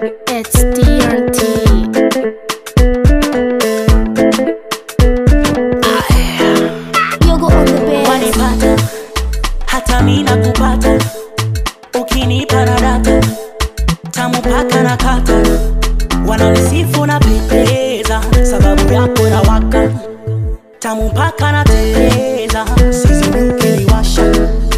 It's TNT. Yogo on the bed. wanipata hata mi nakupata ukinipa na data tamu paka na kata wananisifu na pendeza sababu yako na waka tamu paka na teleza sizimukiliwasha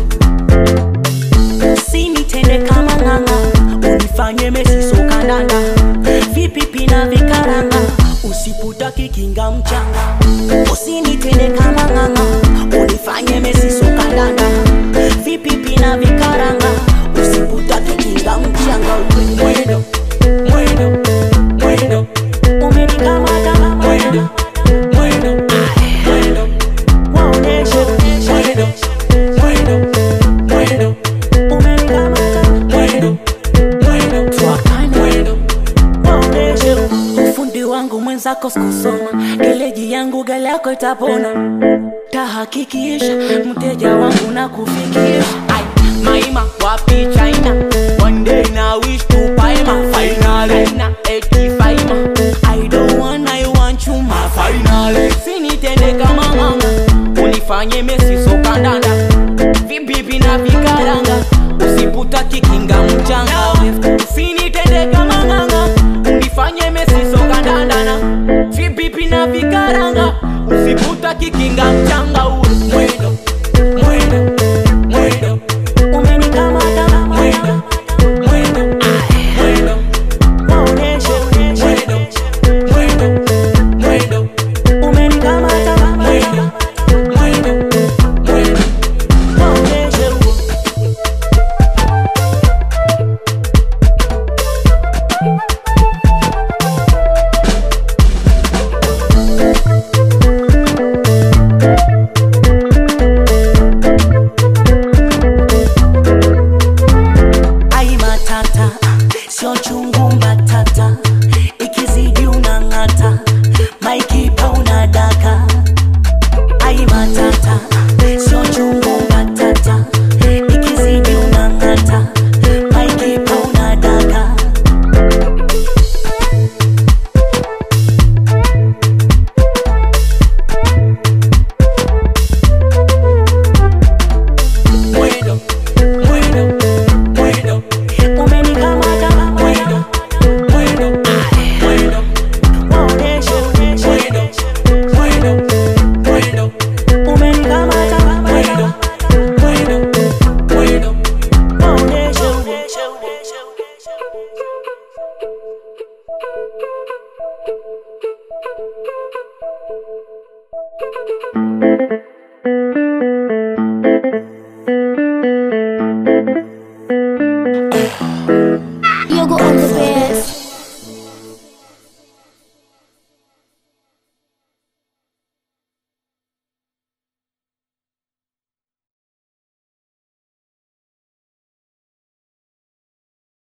sinitende kama ng'ang'a unifanye mesisokandanda vipipi na vikaranga usiputaki kinga mchanga usinitende kama ng'ang'a unifanye mesisokandanda vipipi na vikaranga usiputaki kinga mchanga mwendo mwendo mwendo umenikamata mwendo mwendo mwendo waoneshe mwendo mwendo mwendo umenikamata mwendo mwendo twakana mwendo waoneshe ufundi wangu mwenzako sikusoma geleji yangu gale yako itapona tahakikisha mteja wangu na kufikisha Ai, maima wapi china one day na wish to paima finally na eti faima i don't want i want you my finally sinitende kama mama unifanye mesi sokandanda vibibi na vikaranga usiputa kikinga mchanga usinitende kama nganga unifanye mesi sokandandana vibibi na vikaranga usiputa kikinga mchanga uwe mwendo mwendo mwendo umenikamata mwendo mwendo mwendo waoneshe mwendo mwendo mwendo umenikamata mwendo mwendo mwendo waoneshe ai matata sio chungu mbatata ikizidi unang'ata maikipa unadaka ai matata sio chungu mbatata ikizidi unang'ata maikipa unadaka mwendo mwendo mwendo umenikamata mwendo mwendo mwendo waoneshe mwendo mwendo mwendo umenikamata mwendo mwendo mwendo waoneshe Thank